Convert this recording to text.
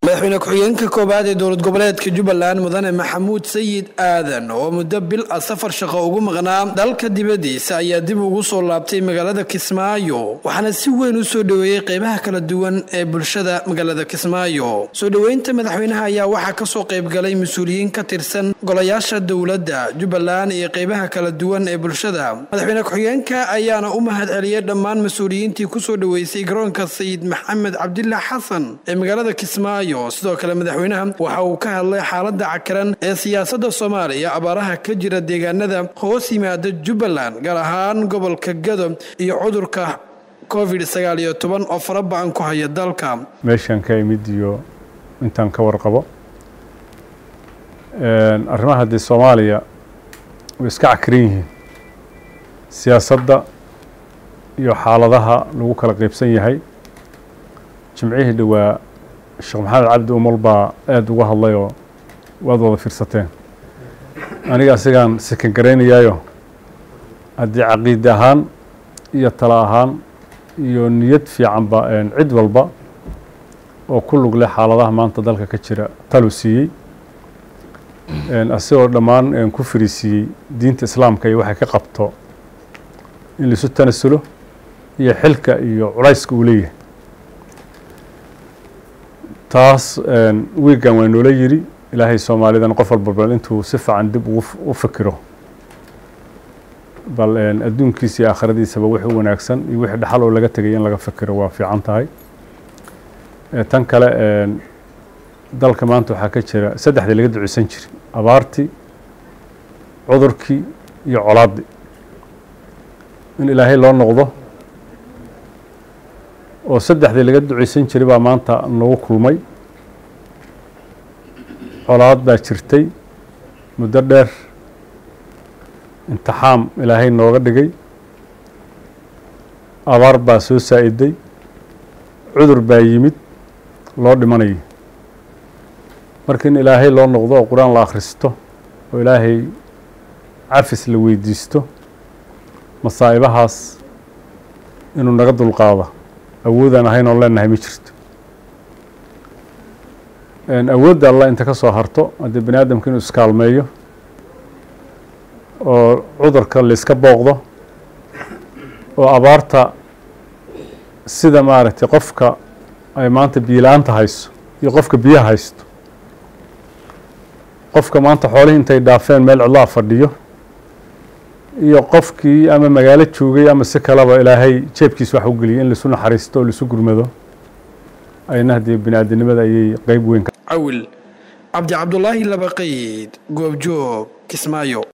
madaxweyne ku-xigeenka koowaad ee dowlad goboleedka jubbaland mudane maxamuud sayid aadan oo muddo bil ah safar shaqo ugu maqnaa dalka dibaddiisa ayaa dib ugu soo laabtay magaalada kismaayo waxaana si weyn u soo dhoweeyey qeybaha kala duwan ee bulshada magaalada kismaayo soo dhoweynta madaxweynaha ayaa waxaa kasoo qaybgalay mas-uuliyiin ka tirsan golayaasha dowladda jubbaland iyo qeybaha kala duwan ee bulshada madaxweyne ku-xigeenka ayaana u mahad celiyey dhammaan mas-uuliyiintii kusoo dhoweysay garoonka sayid maxamed cabdilaax xasan ee magaalada kismaayo sidoo kale madaxweynaha waxa uu ka hadlay xaalada cakaran ee siyaasada soomaaliya abaaraha ka jira deegaanada hoos yimaada jubbaland gaar ahaan gobolka gado iyo cudurka covid sagaal iyo toban oo faraba-an ku haya dalka meeshaan ka imid iyo intaan ka warqabo arrimaha dee soomaaliya way iska cakaran yihiin siyaasadda iyo xaaladaha lagu kala qeybsan yahay jimcihii dhowaa sheekh maxamed cabdi umal baa aada uga hadlayoo waad wada fiirsateen aniga asigaan sikan garaynayaayo haddii caqiide ahaan iyo talo ahaan iyo niyad fiicanba cid walba oo ku lug leh xaaladaha maanta dalka ka jira talu siiyey asigoo dhammaan ku fariisiiyey diinta islaamka iyo waxay ka qabto in laisu tanasulo iyo xilka iyo culayska uu leeyahay taas wiigan waa noola yidhi ilaahay soomaalidan qof walba bal intuu si fiican dib ugu u fikiro bal adduunkiisa iyo aakhiradiisaba wixii wanaagsan iyo wixii dhaxal oo laga tegay in laga fikiro waa fiican tahay tan kale dalka maanta waxaa ka jira saddexdii laga duceysan jiray abaartii cudurkii iyo colaaddii in ilaahay loo noqdo oo saddexdii laga duceysan jiray baa maanta nagu kulmay colaad baa jirtay muddo dheer imtixaam ilaahay nooga dhigay abaar baa soo saa-iday cudur baa yimid loo dhimanayay marka in ilaahay loo noqdo oo qur-aan la akhristo oo ilaahay cafis la weydiisto masaa'ibahaas inuu naga dulqaado awoodaan ahayn oon leenahay ma jirto awoodda allah inta ka soo harto haddii bani aadamka inuu iskaalmeeyo oo cudurka layska booqdo oo abaarta sida maaragtay qofka ay maanta biyo-la-aanta hayso iyo qofka biyaha haysto qofka maanta xoolihii intay dhaafeen meel cidlaha fadhiyo iyo qofkii ama magaalo joogay ama si kaleba ilaahay jeebkiisa wax u geliyay in laisu naxariisto oo laisu gurmado ayna haddii bini aadinimada ayay qeyb weyn cawil cabdi cabdulaahi labaqayd goobjoog kismaayo